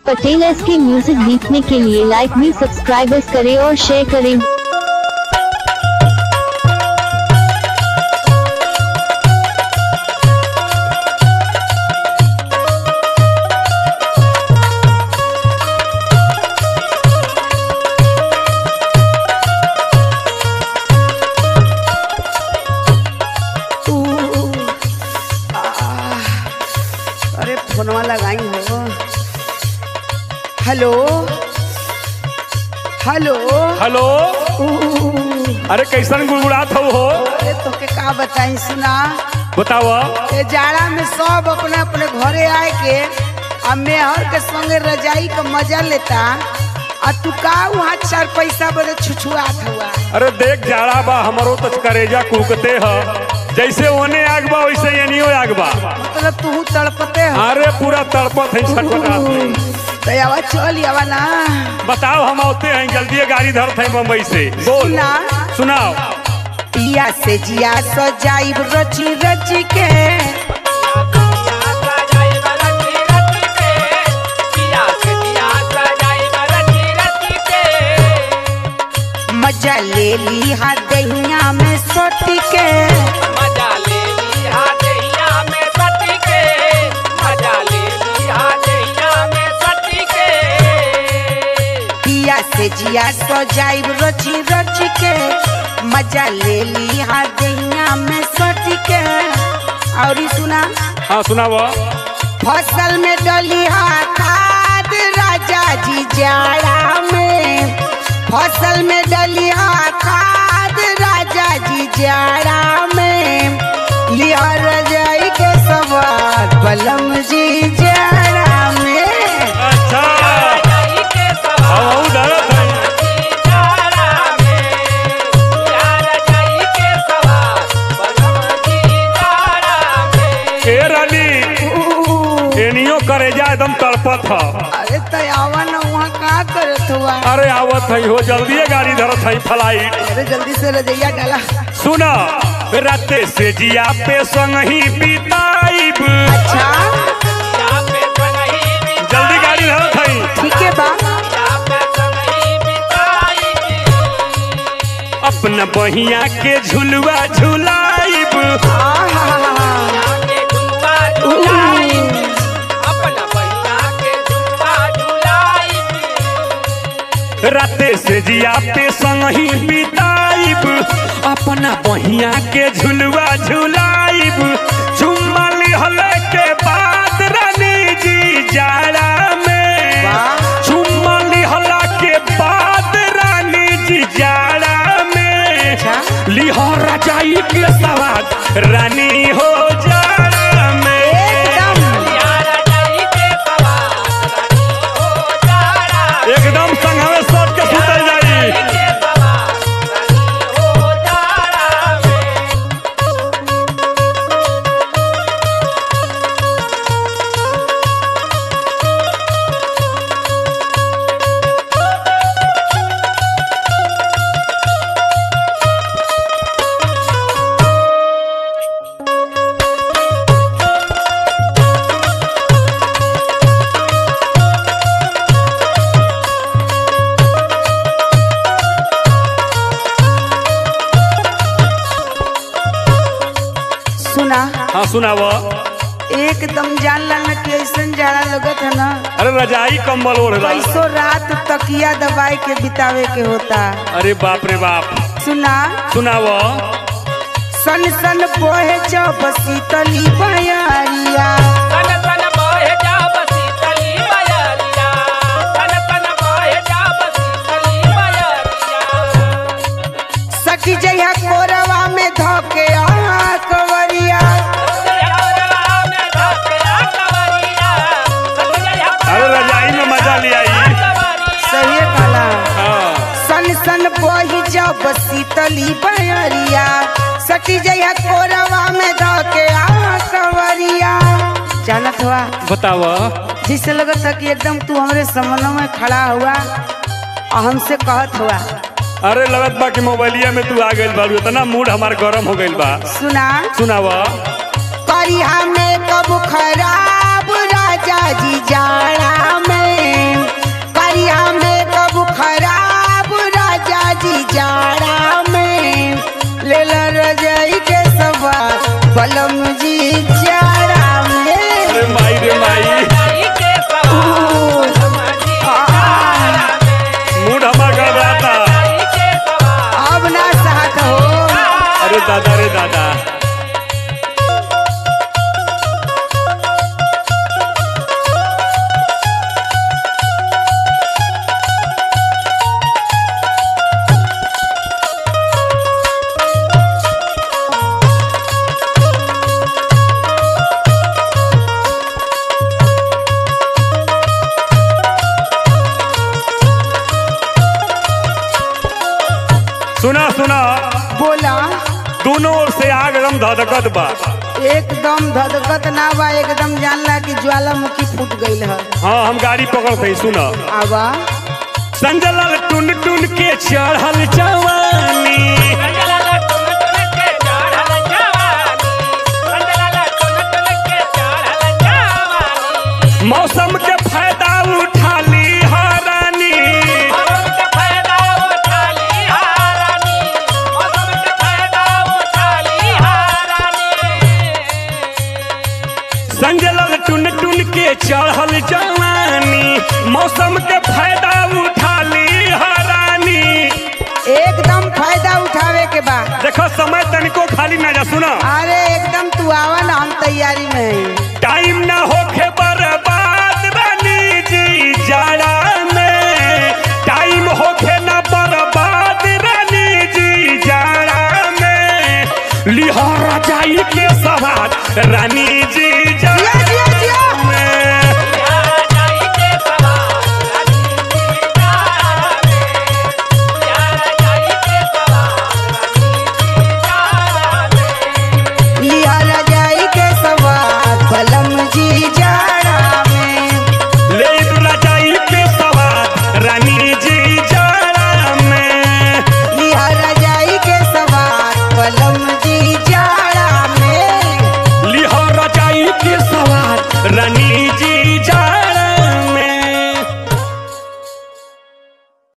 Patel S के music देखने के लिए लाइक भी सब्सक्राइबर्स करें और शेयर करें अरे फोनवा लगाई हो हेलो हेलो हेलो अरे कैसन गुड़गुड़ात हो हो अरे तोके का बताई सुना बताव ये जाड़ा में सब अपने अपने घरे आए के आ मेहर के संगे रजाई का मजा लेता आ तू का वहाँ चार पैसा बड़े छुछुआत हुआ अरे देख जाड़ा बा हमरो तो करेजा कुकते ह जैसे ओने आग बा वैसे एनियो आग बा मतलब तू तड़पते हो अरे पूरा तड़पत है छटपटात है तो आवा चल आवा ना बताओ हम आते हैं जल्दी गाड़ी धरते हैं बम्बई से बोल सुना सुनाओ पिया से जिया सजाई रची रची के मजा ले ली हा दहिया में सोटी के पिया से जिया सजाई रची रची के मजा ले ली हा दहिया में सोटी के और ई सुना हाँ सुनाओ फसल में डली हा खाद राजा जी जाड़ा में फसल में डली हा खाद राजा जी जाड़ा में लिया रजाई के सवार बलम जी जाड़ा में अच्छा हम आऊं डरत हैं ए रानी एनियो करेजा एकदम तड़पत ह अरे तयावा न वहाँ का करत हुआ अरे आवत है हो जल्दी गाड़ी धरत है फ्लाइट अरे जल्दी से रजैया डाला सुना राते से जिया पे संग ही बिताइब अच्छा जल्दी गाड़ी धरत है ठीक है बा अपना बहिया के झुलवा झुलाइब आहा राते से जिया पे संग ही बिताइब अपना बहिया के झुलवा झुलाइब चुम्मा लिहल के बाद रानी जी जाड़ा में वाह। चुम्मा लिहला के बाद रानी जी जाड़ा में अच्छा। लिहर रजाई के सवाद रानी हो जाड़ा में एकदम एकदम संघवे सट के सुतल जाई सुना हाँ सुनाव एकदम जान लाना कि ऐसन जाड़ा लगत है ना अरे रजाई कंबल ओढ़ ला कैसो रात तकिया दबाई के बितावे के होता अरे बाप रे बाप सुना सुनाव सन सन बोहे जब शीतली बयारिया सखी जइहा कोरवा में धोके आ कवरिया अरे रजाई में मजा ले आई सही काला हाँ सन सन बोही जब शीतली बयारिया सखी जइहा कोरवा में धोके आ कवरिया जानत हुआ बताव जिससे लगत था कि एकदम तू हमारे समनों में खड़ा हुआ और हमसे कहत हुआ अरे लगत बा कि मोबाइलिया में तू आ गइल बाड़ू इतना मूड हमार गरम हो गइल बा सुना सुनाव करिया में कब खराब राजा जी जाड़ा में सुना सुना बोला दोनों ओर से आग एकदम धधकत बा एकदम धधकत ना बा एकदम जानला कि ज्वालामुखी फूट गईल है हाँ हम गाड़ी पकड़ते सुना आवा संजय लाल टुन टुन के चढ़ल जवानी मौसम के फायदा उठा ली हरानी संजय लाल टुन टुन के चढ़ल जवानी मौसम के फायदा उठा ली हरानी एकदम फायदा उठावे के बा देखो समय तनिको खाली ना जा सुना अरे एकदम तू आवा ना हम